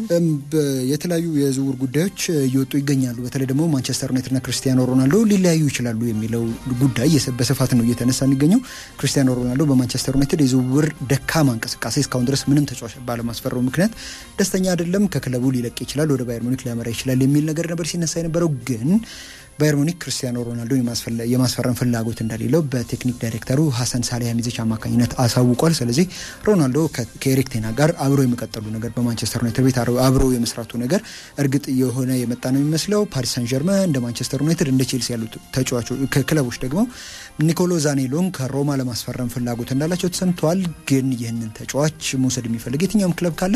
የተለያዩ የዝውውር ጉዳዮች እየወጡ ይገኛሉ። በተለይ ደግሞ ማንቸስተር ዩናይትድና ክርስቲያኖ ሮናልዶ ሊለያዩ ይችላሉ የሚለው ጉዳይ በስፋት ነው እየተነሳ የሚገኘው። ክርስቲያኖ ሮናልዶ በማንቸስተር ዩናይትድ የዝውውር ደካማ እንቅስቃሴ እስካሁን ድረስ ምንም ተጫዋች ባለማስፈረው ምክንያት ደስተኛ አይደለም። ከክለቡ ሊለቅ ይችላል፣ ወደ ባየር ሙኒክ ሊያመራ ይችላል የሚል ነገር ነበር ሲነሳ የነበረው ግን ባየር ሙኒክ ክርስቲያኖ ሮናልዶ የማስፈረም ፍላጎት እንደሌለው በቴክኒክ ዳይሬክተሩ ሀሰን ሳሊሃሚዚች አማካኝነት አሳውቋል። ስለዚህ ሮናልዶ ከኤሪክ ቴና ጋር አብሮ የመቀጠሉ ነገር በማንቸስተር ዩናይትድ ቤት አብሮ የመስራቱ ነገር እርግጥ የሆነ የመጣ ነው የሚመስለው። ፓሪስ ሳን ጀርመን እንደ ማንቸስተር ዩናይትድ እንደ ቼልሲ ያሉ ተጫዋቾች ክለቦች ደግሞ ኒኮሎ ዛኔሎን ከሮማ ለማስፈረም ፍላጎት እንዳላቸው ተሰምተዋል። ግን ይህንን ተጫዋች መውሰድ የሚፈልግ የትኛውም ክለብ ካለ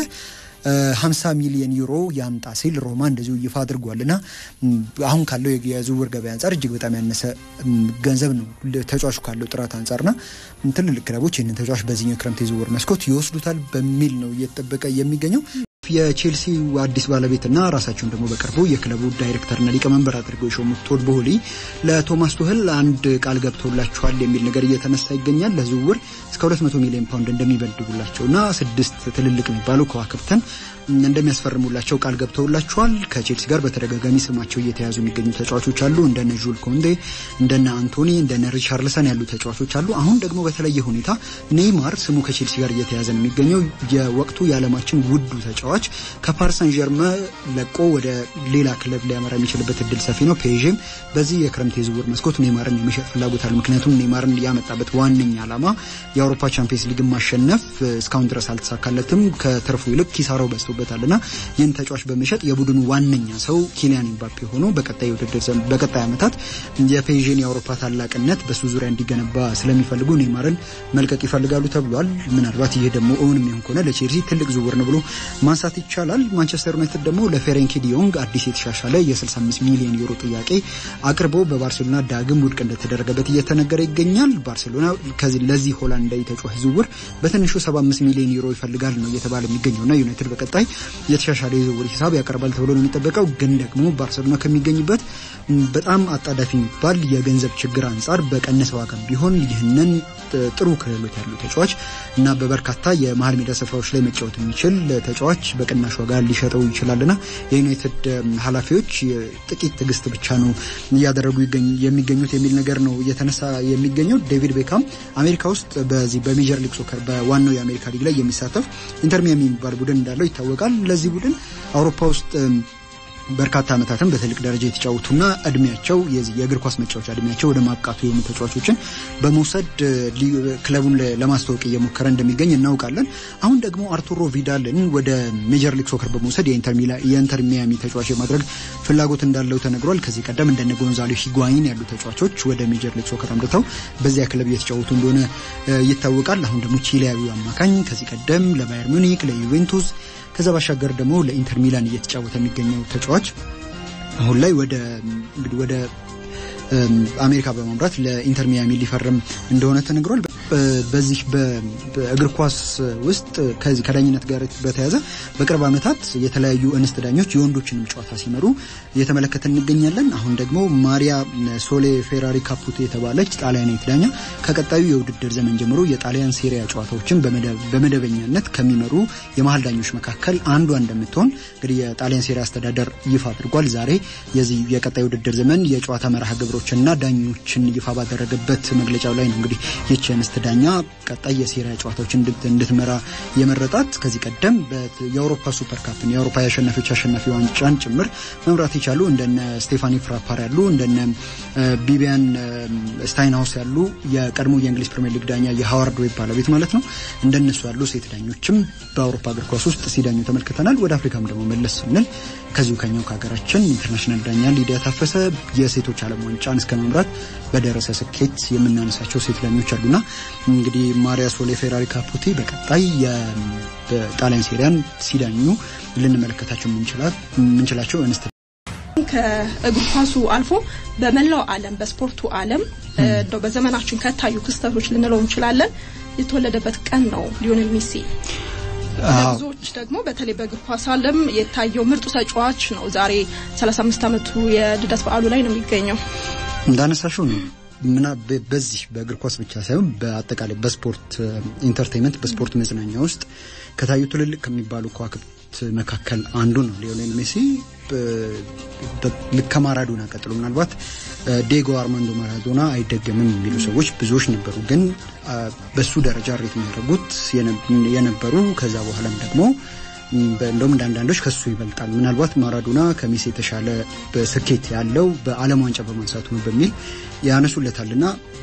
50 ሚሊዮን ዩሮ ያምጣ ሲል ሮማ እንደዚሁ ይፋ አድርጓል እና አሁን ካለው የዝውውር ገበያ አንጻር እጅግ በጣም ያነሰ ገንዘብ ነው ተጫዋቹ ካለው ጥራት አንጻርና ትልልቅ ክለቦች ይህንን ተጫዋች በዚህኛው ክረምት የዝውውር መስኮት ይወስዱታል በሚል ነው እየተጠበቀ የሚገኘው። የቼልሲ አዲስ ባለቤትና ራሳቸውን ደግሞ በቅርቡ የክለቡ ዳይሬክተርና ሊቀመንበር አድርገው የሾሙት ቶድ ቦሆሊ ለቶማስ ቱህል አንድ ቃል ገብተውላቸዋል የሚል ነገር እየተነሳ ይገኛል። ለዝውውር እስከ 200 ሚሊዮን ፓውንድ እንደሚበድጉላቸውና ስድስት ትልልቅ የሚባሉ ከዋክብተን እንደሚያስፈርሙላቸው ቃል ገብተውላቸዋል። ከቼልሲ ጋር በተደጋጋሚ ስማቸው እየተያዙ የሚገኙ ተጫዋቾች አሉ። እንደነ ጁል ኮንዴ፣ እንደነ አንቶኒ፣ እንደነ ሪቻርልሰን ያሉ ተጫዋቾች አሉ። አሁን ደግሞ በተለየ ሁኔታ ኔይማር ስሙ ከቼልሲ ጋር እየተያዘ ነው የሚገኘው። የወቅቱ የዓለማችን ውዱ ተጫዋች ከፓሪስ ሳን ዠርመን ለቆ ወደ ሌላ ክለብ ሊያመራ የሚችልበት እድል ሰፊ ነው። ፔዥም በዚህ የክረምት የዝውውር መስኮት ኔይማርን የመሸጥ ፍላጎት አለ። ምክንያቱም ኔይማርን ያመጣበት ዋነኛ ዓላማ የአውሮፓ ቻምፒየንስ ሊግን ማሸነፍ እስካሁን ድረስ አልተሳካለትም። ከትርፉ ይልቅ ኪሳራው በዝቶበታል እና ይህን ተጫዋች በመሸጥ የቡድኑ ዋነኛ ሰው ኪሊያን ኤምባፔ ሆኖ በቀጣይ ውድድር በቀጣይ ዓመታት የፔዥን የአውሮፓ ታላቅነት በሱ ዙሪያ እንዲገነባ ስለሚፈልጉ ኔይማርን መልቀቅ ይፈልጋሉ ተብሏል። ምናልባት ይህ ደግሞ እውን የሚሆን ከሆነ ለቼልሲ ትልቅ ዝውውር ነው ብሎ ማንሳት ይቻላል። ማንቸስተር ዩናይትድ ደግሞ ለፌሬንኪ ዲዮንግ አዲስ የተሻሻለ የ65 ሚሊዮን ዩሮ ጥያቄ አቅርቦ በባርሴሎና ዳግም ውድቅ እንደተደረገበት እየተነገረ ይገኛል። ባርሴሎና ከዚህ ለዚህ ሆላንዳዊ ተጫዋች ዝውውር በትንሹ 75 ሚሊዮን ዩሮ ይፈልጋል ነው እየተባለ የሚገኘውና ዩናይትድ በቀጣይ የተሻሻለ የዝውውር ሂሳብ ያቀርባል ተብሎ ነው የሚጠበቀው። ግን ደግሞ ባርሴሎና ከሚገኝበት በጣም አጣዳፊ የሚባል የገንዘብ ችግር አንጻር በቀነሰ ዋጋ ቢሆን ይህንን ጥሩ ክህሎት ያለው ተጫዋች እና በበርካታ የመሀል ሜዳ ስፍራዎች ላይ መጫወት የሚችል ተጫዋች በቅናሽ ዋጋ ሊሸጠው ይችላልና የዩናይትድ ኃላፊዎች ጥቂት ትዕግስት ብቻ ነው እያደረጉ የሚገኙት የሚል ነገር ነው እየተነሳ የሚገኘው። ዴቪድ ቤካም አሜሪካ ውስጥ በዚህ በሜጀር ሊግ ሶከር በዋናው የአሜሪካ ሊግ ላይ የሚሳተፍ ኢንተር ሚያሚ የሚባል ቡድን እንዳለው ይታወቃል። ለዚህ ቡድን አውሮፓ ውስጥ በርካታ ዓመታትን በትልቅ ደረጃ የተጫወቱና እድሜያቸው የእግር ኳስ መጫወቻ እድሜያቸው ወደ ማብቃቱ የሆኑ ተጫዋቾችን በመውሰድ ክለቡን ለማስተዋወቅ እየሞከረ እንደሚገኝ እናውቃለን። አሁን ደግሞ አርቱሮ ቪዳልን ወደ ሜጀር ሊግ ሶከር በመውሰድ የኢንተር ሚያሚ ተጫዋች የማድረግ ፍላጎት እንዳለው ተነግሯል። ከዚህ ቀደም እንደነ ጎንዛሎ ሂጓይን ያሉ ተጫዋቾች ወደ ሜጀር ሊግ ሶከር አምርተው በዚያ ክለብ እየተጫወቱ እንደሆነ ይታወቃል። አሁን ደግሞ ቺሊያዊው አማካኝ ከዚህ ቀደም ለባየር ሙኒክ፣ ለዩቬንቱስ ከዛ ባሻገር ደግሞ ለኢንተር ሚላን እየተጫወተ የሚገኘው ተጫዋች አሁን ላይ ወደ እንግዲህ ወደ አሜሪካ በማምራት ለኢንተር ሚያሚ ሊፈርም እንደሆነ ተነግሯል። በዚህ በእግር ኳስ ውስጥ ከዚህ ከዳኝነት ጋር በተያያዘ በቅርብ ዓመታት የተለያዩ እንስት ዳኞች የወንዶችንም ጨዋታ ሲመሩ እየተመለከተ እንገኛለን። አሁን ደግሞ ማሪያ ሶሌ ፌራሪ ካፑቶ የተባለች ጣሊያናዊት ዳኛ ከቀጣዩ የውድድር ዘመን ጀምሮ የጣሊያን ሴሪያ ጨዋታዎችን በመደበኛነት ከሚመሩ የመሀል ዳኞች መካከል አንዷ እንደምትሆን እንግዲህ የጣሊያን ሴሪያ አስተዳደር ይፋ አድርጓል። ዛሬ የዚህ የቀጣይ ውድድር ዘመን የጨዋታ መርሃ ግብሮችና ዳኞችን ይፋ ባደረገበት መግለጫው ላይ ነው እንግዲህ ይቺ እንስት ዳኛ ቀጣይ የሴሪያ ጨዋታዎችን እንድትመራ የመረጣት ከዚህ ቀደም የአውሮፓ ሱፐር ካፕን የአውሮፓ የአሸናፊዎች አሸናፊ ዋንጫን ጭምር መምራት የቻሉ እንደነ ስቴፋኒ ፍራፓር ያሉ እንደነ ቢቢያን ስታይንሃውስ ያሉ የቀድሞ የእንግሊዝ ፕሪሚየር ሊግ ዳኛ የሃዋርድ ዌብ ባለቤት ማለት ነው። እንደነሱ ያሉ ሴት ዳኞችም በአውሮፓ እግር ኳስ ውስጥ ሲዳኙ ተመልክተናል። ወደ አፍሪካም ደግሞ መለስ ስንል ከዚሁ ከኛው ከሀገራችን ኢንተርናሽናል ዳኛ ሊዲያ ታፈሰ የሴቶች ዓለም ዋንጫን እስከ መምራት በደረሰ ስኬት የምናነሳቸው ሴት ዳኞች አሉና እንግዲህ ማሪያ ሶሌ ፌራሪ ካፑቲ በቀጣይ የጣሊያን ሴሪያን ሲዳኙ ልንመለከታቸው የምንችላቸው እንስት ከእግር ኳሱ አልፎ በመላው ዓለም በስፖርቱ ዓለም እንደው በዘመናችን ከታዩ ክስተቶች ልንለው እንችላለን የተወለደበት ቀን ነው ሊዮኔል ሜሲ። ብዙዎች ደግሞ በተለይ በእግር ኳስ ዓለም የታየው ምርጡ ተጫዋች ነው። ዛሬ 35 ዓመቱ የልደት በዓሉ ላይ ነው የሚገኘው። እንዳነሳሽው ነው ምና በዚህ በእግር ኳስ ብቻ ሳይሆን በአጠቃላይ በስፖርት ኢንተርቴንመንት በስፖርት መዝናኛ ውስጥ ከታዩ ትልልቅ ከሚባሉ መካከል አንዱ ነው ሊዮኔል ሜሲ። ልክ ከማራዶና ቀጥሎ ምናልባት ዴጎ አርማንዶ ማራዶና አይደገምም የሚሉ ሰዎች ብዙዎች ነበሩ። ግን በሱ ደረጃ ሬት የሚያደርጉት የነበሩ ከዛ በኋላም ደግሞ እንደውም እንደ አንዳንዶች ከሱ ይበልጣል። ምናልባት ማራዶና ከሜሲ የተሻለ ስኬት ያለው በዓለም ዋንጫ በማንሳቱ ነው በሚል ያነሱለታልና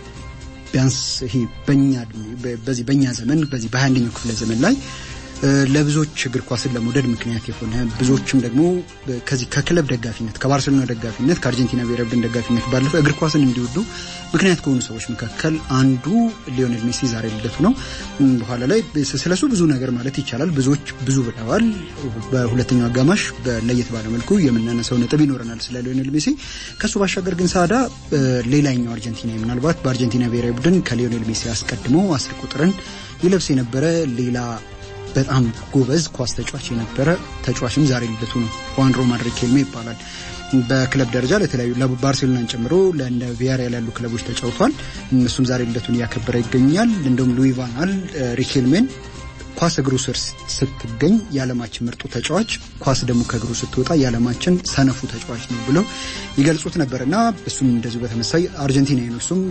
ቢያንስ ይሄ በኛ በዚህ በኛ ዘመን በዚህ በሀያ አንደኛው ክፍለ ዘመን ላይ ለብዙዎች እግር ኳስን ለመውደድ ምክንያት የሆነ ብዙዎችም ደግሞ ከዚህ ከክለብ ደጋፊነት ከባርሴሎና ደጋፊነት ከአርጀንቲና ብሔራዊ ቡድን ደጋፊነት ባለፈ እግር ኳስን እንዲወዱ ምክንያት ከሆኑ ሰዎች መካከል አንዱ ሊዮኔል ሜሲ ዛሬ ልደቱ ነው። በኋላ ላይ ስለሱ ብዙ ነገር ማለት ይቻላል። ብዙዎች ብዙ ብለዋል። በሁለተኛው አጋማሽ ለየት ባለ መልኩ የምናነሳው ነጥብ ይኖረናል ስለ ሊዮኔል ሜሲ። ከሱ ባሻገር ግን ሳዳ ሌላኛው አርጀንቲና ምናልባት በአርጀንቲና ብሔራዊ ቡድን ከሊዮኔል ሜሲ አስቀድሞ አስር ቁጥርን ይለብስ የነበረ ሌላ በጣም ጎበዝ ኳስ ተጫዋች የነበረ ተጫዋችም ዛሬ ልደቱ ነው። ሁዋን ሮማን ሪኬልሜ ይባላል። በክለብ ደረጃ ለተለያዩ ለባርሴሎናን ጨምሮ ለእንደ ቪያሪያል ያሉ ክለቦች ተጫውቷል። እሱም ዛሬ ልደቱን እያከበረ ይገኛል። እንደውም ሉዊ ቫን ጋል ሪኬልሜን ኳስ እግሩ ስር ስትገኝ የዓለማችን ምርጡ ተጫዋች፣ ኳስ ደግሞ ከእግሩ ስትወጣ የዓለማችን ሰነፉ ተጫዋች ነው ብለው ይገልጹት ነበር እና እሱም እንደዚሁ በተመሳይ አርጀንቲና ነው። እሱም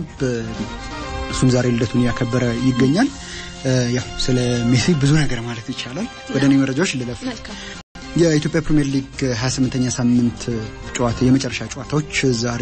እሱም ዛሬ ልደቱን እያከበረ ይገኛል። ያው ስለ ሜሲ ብዙ ነገር ማለት ይቻላል። ወደ እኔ መረጃዎች ልለፍ። የኢትዮጵያ ፕሪምየር ሊግ 28ኛ ሳምንት ጨዋታ የመጨረሻ ጨዋታዎች ዛሬ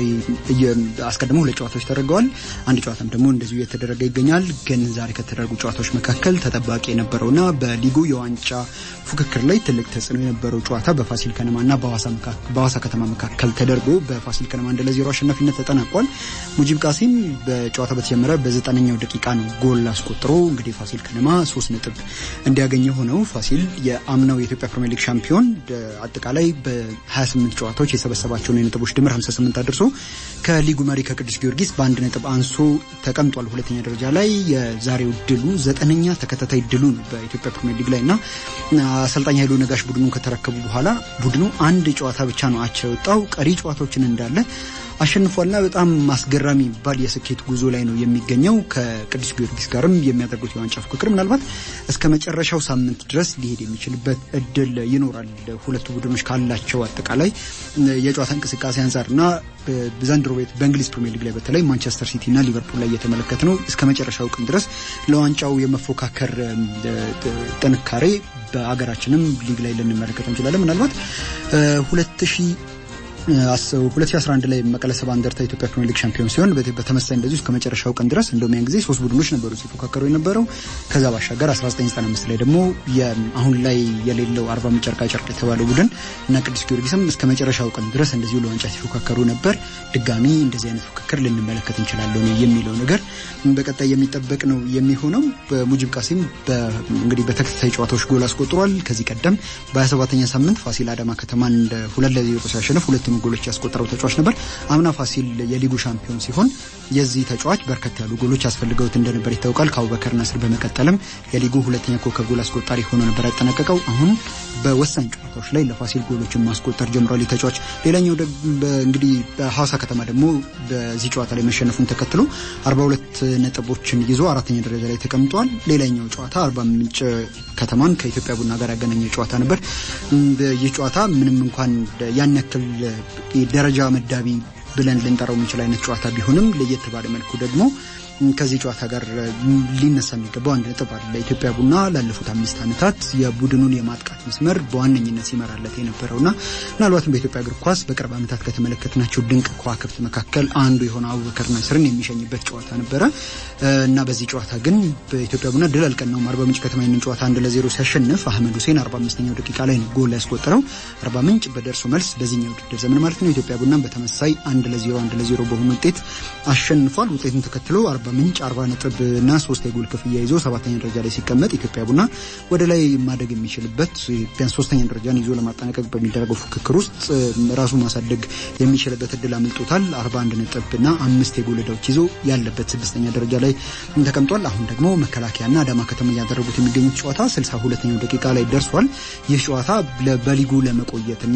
አስቀድሞ ሁለት ጨዋታዎች ተደርገዋል። አንድ ጨዋታም ደግሞ እንደዚሁ እየተደረገ ይገኛል። ግን ዛሬ ከተደረጉ ጨዋታዎች መካከል ተጠባቂ የነበረውና በሊጉ የዋንጫ ፉክክር ላይ ትልቅ ተጽዕኖ የነበረው ጨዋታ በፋሲል ከነማና በሐዋሳ ከተማ መካከል ተደርጎ በፋሲል ከነማ አንድ ለዜሮ አሸናፊነት ተጠናቋል። ሙጂብ ቃሲም በጨዋታ በተጀመረ በዘጠነኛው ደቂቃ ነው ጎል አስቆጥሮ እንግዲህ ፋሲል ከነማ ሶስት ነጥብ እንዲያገኘ ሆነው ፋሲል የአምናው የኢትዮጵያ ፕሪምየር ሊግ ሻምፒዮን አጠቃላይ በ28 ጨዋታዎች የሰበሰባቸውን የነጥቦች ድምር 58 አድርሶ ከሊጉ መሪ ከቅዱስ ጊዮርጊስ በአንድ ነጥብ አንሶ ተቀምጧል። ሁለተኛ ደረጃ ላይ የዛሬው ድሉ ዘጠነኛ ተከታታይ ድሉ ነው በኢትዮጵያ ፕሪምየር ሊግ ላይ እና አሰልጣኝ ኃይሉ ነጋሽ ቡድኑን ከተረከቡ በኋላ ቡድኑ አንድ ጨዋታ ብቻ ነው አቻ የወጣው። ቀሪ ጨዋታዎችን እንዳለ አሸንፏልና በጣም አስገራሚ የሚባል የስኬት ጉዞ ላይ ነው የሚገኘው። ከቅዱስ ጊዮርጊስ ጋርም የሚያደርጉት የዋንጫ ፉክክር ምናልባት እስከ መጨረሻው ሳምንት ድረስ ሊሄድ የሚችልበት እድል ይኖራል። ሁለቱ ቡድኖች ካላቸው አጠቃላይ የጨዋታ እንቅስቃሴ አንጻርና ዘንድሮ ቤት በእንግሊዝ ፕሪሚየር ሊግ ላይ በተለይ ማንቸስተር ሲቲ እና ሊቨርፑል ላይ እየተመለከት ነው እስከ መጨረሻው ቀን ድረስ ለዋንጫው የመፎካከር ጥንካሬ በአገራችንም ሊግ ላይ ልንመለከት እንችላለን ምናልባት ሁለት ሺህ 2011 ላይ መቀለ ሰባ እንደርታ ኢትዮጵያ ፕሪሚየር ሊግ ሻምፒዮን ሲሆን በተመሳሳይ እንደዚሁ እስከ መጨረሻው ቀን ድረስ እንደውም ያን ጊዜ ሶስት ቡድኖች ነበሩ ሲፎካከሩ የነበረው። ከዛ ባሻገር 1995 ላይ ደግሞ አሁን ላይ የሌለው አርባ ምንጭ ጨርቃ ጨርቅ የተባለው ቡድን እና ቅዱስ ጊዮርጊስም እስከ መጨረሻው ቀን ድረስ እንደዚሁ ለዋንጫ ሲፎካከሩ ነበር። ድጋሚ እንደዚህ አይነት ፉክክር ልንመለከት እንችላለን የሚለው ነገር በቀጣይ የሚጠበቅ ነው የሚሆነው። በሙጂብ ቃሲም እንግዲህ በተከታታይ ጨዋታዎች ጎል አስቆጥሯል። ከዚህ ቀደም በ27ኛ ሳምንት ፋሲል አዳማ ከተማን ሁለት ለዜሮ ሲያሸንፍ ሁለት ጎሎች ያስቆጠረው ተጫዋች ነበር። አምና ፋሲል የሊጉ ሻምፒዮን ሲሆን የዚህ ተጫዋች በርከት ያሉ ጎሎች ያስፈልገውት እንደነበር ይታወቃል። ከአቡበከር ናስር በመቀጠልም የሊጉ ሁለተኛ ኮከብ ጎል አስቆጣሪ ሆኖ ነበር ያጠናቀቀው። አሁን በወሳኝ ጨዋታዎች ላይ ለፋሲል ጎሎችን ማስቆጠር ጀምሯል ተጫዋች። ሌላኛው እንግዲህ በሐዋሳ ከተማ ደግሞ በዚህ ጨዋታ ላይ መሸነፉን ተከትሎ 42 ነጥቦችን ይዞ አራተኛ ደረጃ ላይ ተቀምጧል። ሌላኛው ጨዋታ አርባ ምንጭ ከተማን ከኢትዮጵያ ቡና ጋር ያገናኘ ጨዋታ ነበር። ይህ ጨዋታ ምንም እንኳን ያን ያክል ደረጃ መዳቢ ብለን ልንጠራው የምንችል አይነት ጨዋታ ቢሆንም ለየት ባለ መልኩ ደግሞ ከዚህ ጨዋታ ጋር ሊነሳ የሚገባው አንድ ነጥብ አለ። ኢትዮጵያ ቡና ላለፉት አምስት ዓመታት የቡድኑን የማጥቃት መስመር በዋነኝነት ሲመራለት የነበረውና ምናልባትም በኢትዮጵያ እግር ኳስ በቅርብ ዓመታት ከተመለከትናቸው ድንቅ ከዋክብት መካከል አንዱ የሆነ አቡበከር ናስርን የሚሸኝበት ጨዋታ ነበረ እና በዚህ ጨዋታ ግን በኢትዮጵያ ቡና ድል አልቀናውም። አርባ ምንጭ ከተማ ይህንን ጨዋታ አንድ ለዜሮ ሲያሸንፍ አህመድ ሁሴን አርባ አምስተኛው ደቂቃ ላይ ነው ጎል ያስቆጠረው። አርባ ምንጭ በደርሶ መልስ በዚህኛው ውድድር ዘመን ማለት ነው ኢትዮጵያ ቡናን በተመሳይ አንድ ለዜሮ አንድ ለዜሮ በሆነ ውጤት አሸንፏል። ውጤቱን ተከትሎ አርባ ምንጭ አርባ ነጥብ እና ሶስት የጎል ክፍያ ይዞ ሰባተኛ ደረጃ ላይ ሲቀመጥ ኢትዮጵያ ቡና ወደ ላይ ማደግ የሚችልበት ቢያንስ ሶስተኛ ደረጃን ይዞ ለማጠናቀቅ በሚደረገው ፉክክር ውስጥ ራሱ ማሳደግ የሚችልበት እድል አምልጦታል። አርባ አንድ ነጥብ እና አምስት የጎል ዕዳዎች ይዞ ያለበት ስድስተኛ ደረጃ ላይ ተቀምጧል። አሁን ደግሞ መከላከያና አዳማ ከተማ እያደረጉት የሚገኙት ጨዋታ ስልሳ ሁለተኛው ደቂቃ ላይ ደርሷል። ይህ ጨዋታ በሊጉ ለመቆየትና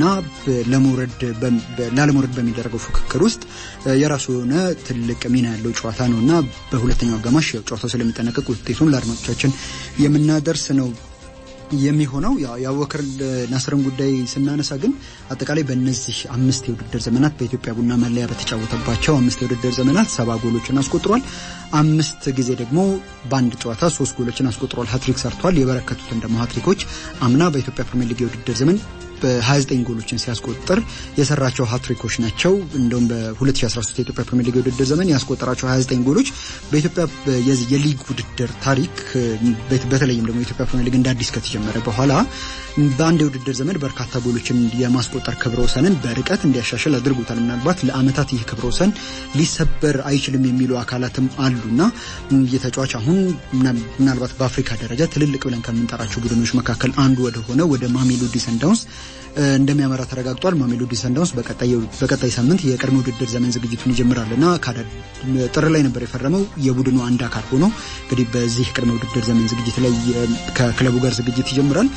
ለመውረድ ላለመውረድ በሚደረገው ፉክክር ውስጥ የራሱ የሆነ ትልቅ ሚና ያለው ጨዋታ ነው እና በሁለተኛው አጋማሽ ጨዋታው ስለሚጠናቀቅ ውጤቱን ለአድማጮቻችን የምናደርስ ነው የሚሆነው የአቡበከር ናስርን ጉዳይ ስናነሳ ግን አጠቃላይ በእነዚህ አምስት የውድድር ዘመናት በኢትዮጵያ ቡና መለያ በተጫወተባቸው አምስት የውድድር ዘመናት ሰባ ጎሎችን አስቆጥሯል። አምስት ጊዜ ደግሞ በአንድ ጨዋታ ሶስት ጎሎችን አስቆጥሯል። ሀትሪክ ሰርቷል። የበረከቱትን ደግሞ ሀትሪኮች አምና በኢትዮጵያ ፕሪሚየር ሊግ የውድድር ዘመን በ29 ጎሎችን ሲያስቆጥር የሰራቸው ሀትሪኮች ናቸው። እንደውም በ2013 የኢትዮጵያ ፕሪሚየር ሊግ የውድድር ዘመን ያስቆጠራቸው 29 ጎሎች በኢትዮጵያ የሊግ ውድድር ታሪክ በተለይም ደግሞ የኢትዮጵያ ፕሪሚየር ሊግ እንደ አዲስ ከተጀመረ በኋላ በአንድ የውድድር ዘመን በርካታ ጎሎችን የማስቆጠር ክብረ ወሰንን በርቀት እንዲያሻሽል አድርጎታል። ምናልባት ለዓመታት ይህ ክብረ ወሰን ሊሰበር አይችልም የሚሉ አካላትም አሉና ይህ ተጫዋች አሁን ምናልባት በአፍሪካ ደረጃ ትልልቅ ብለን ከምንጠራቸው ቡድኖች መካከል አንዱ ወደሆነ ወደ ማሜሎዲ ሰንዳውንስ እንደሚያመራ ተረጋግጧል። ማሜሎዲ ሰንዳውንስ በቀጣይ ሳምንት የቅድመ ውድድር ዘመን ዝግጅቱን ይጀምራል እና ጥር ላይ ነበር የፈረመው የቡድኑ አንድ አካል ሆኖ እንግዲህ በዚህ ቅድመ ውድድር ዘመን ዝግጅት ላይ ከክለቡ ጋር ዝግጅት ይጀምራል።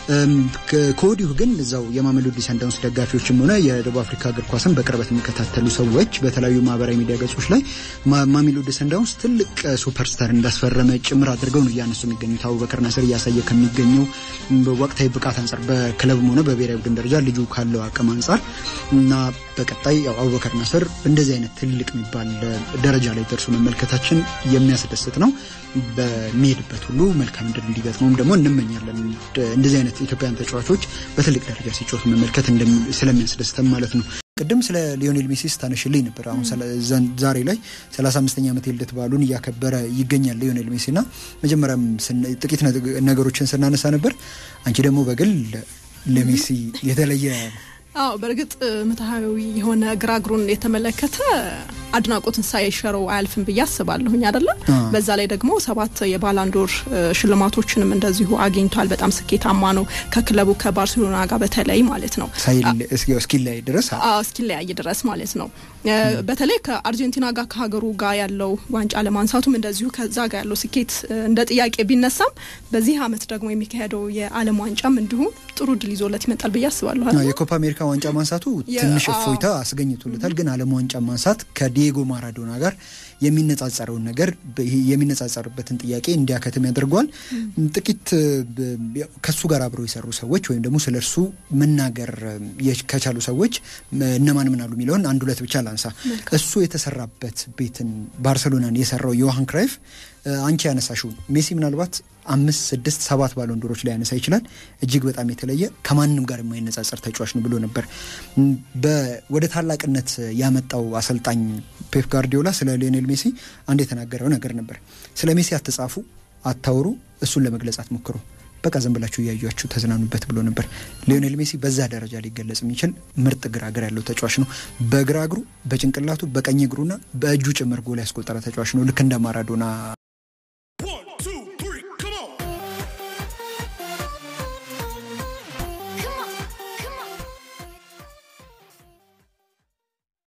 ከወዲሁ ግን እዛው የማሜሎዲ ሰንዳውንስ ደጋፊዎችም ሆነ የደቡብ አፍሪካ እግር ኳስን በቅርበት የሚከታተሉ ሰዎች በተለያዩ ማህበራዊ ሚዲያ ገጾች ላይ ማሜሎዲ ሰንዳውንስ ትልቅ ሱፐርስታር እንዳስፈረመ ጭምር አድርገው ነው እያነሱ የሚገኙት። አቡበከር ናስር እያሳየ ከሚገኘው ወቅታዊ ብቃት አንጻር በክለብም ሆነ በብሔራዊ ቡድን ደረጃ ልጁ ካለው አቅም አንጻር እና በቀጣይ አቡበከር ናስር እንደዚህ አይነት ትልቅ የሚባል ደረጃ ላይ ደርሶ መመልከታችን የሚያስደስት ነው። በሚሄድበት ሁሉ መልካም ድል እንዲገጥመውም ደግሞ እንመኛለን። እንደዚህ አይነት ኢትዮጵያውያን ተጫዋቾች በትልቅ ደረጃ ሲጫወቱ መመልከት ስለሚያስደስተም ማለት ነው። ቅድም ስለ ሊዮኔል ሜሲ ስታነሽልኝ ነበር። አሁን ዛሬ ላይ 35ኛ ዓመት የልደት በዓሉን እያከበረ ይገኛል ሊዮኔል ሜሲ እና መጀመሪያም ጥቂት ነገሮችን ስናነሳ ነበር። አንቺ ደግሞ በግል ለሜሲ የተለየ አዎ በእርግጥ ምትሃዊ የሆነ ግራግሩን የተመለከተ አድናቆትን ሳይሸረው አያልፍም ብዬ አስባለሁኝ አይደለ በዛ ላይ ደግሞ ሰባት የባላንዶር ሽልማቶችንም እንደዚሁ አግኝቷል በጣም ስኬታማ ነው ከክለቡ ከባርሴሎና ጋር በተለይ ማለት ነው እስኪለያይ ድረስ እስኪለያይ ድረስ ማለት ነው በተለይ ከአርጀንቲና ጋር ከሀገሩ ጋር ያለው ዋንጫ ለማንሳቱም እንደዚሁ ከዛ ጋር ያለው ስኬት እንደ ጥያቄ ቢነሳም በዚህ አመት ደግሞ የሚካሄደው የዓለም ዋንጫም እንዲሁም ጥሩ ድል ይዞለት ይመጣል ብዬ አስባለሁ የኮፓ አሜሪካ ዋንጫ ማንሳቱ ትንሽ እፎይታ አስገኝቶለታል ግን ዓለም ዋንጫ ማንሳት ከዲየጎ ማራዶና ጋር የሚነጻጸረውን ነገር የሚነጻጸርበትን ጥያቄ እንዲያከትም ያደርገዋል። ጥቂት ከሱ ጋር አብረው የሰሩ ሰዎች ወይም ደግሞ ስለ እርሱ መናገር ከቻሉ ሰዎች እነማን ምን አሉ የሚለውን አንድ ሁለት ብቻ ላንሳ። እሱ የተሰራበት ቤትን ባርሰሎናን የሰራው ዮሃን ክራይፍ አንቺ ያነሳሽው ሜሲ ምናልባት አምስት ስድስት ሰባት ባሎንዶሮች ላይ ያነሳ ይችላል። እጅግ በጣም የተለየ ከማንም ጋር የማይነጻጸር ተጫዋች ነው ብሎ ነበር። ወደ ታላቅነት ያመጣው አሰልጣኝ ፔፕ ጋርዲዮላ ስለ ሊዮኔል ሜሲ አንድ የተናገረው ነገር ነበር። ስለ ሜሲ አትጻፉ፣ አታውሩ፣ እሱን ለመግለጽ አትሞክሩ በቃ ዝም ብላችሁ እያዩችሁ ተዝናኑበት ብሎ ነበር። ሊዮኔል ሜሲ በዛ ደረጃ ሊገለጽ የሚችል ምርጥ ግራ እግር ያለው ተጫዋች ነው። በግራ እግሩ፣ በጭንቅላቱ፣ በቀኝ እግሩና በእጁ ጭምር ጎል ያስቆጠረ ተጫዋች ነው። ልክ እንደ ማራዶና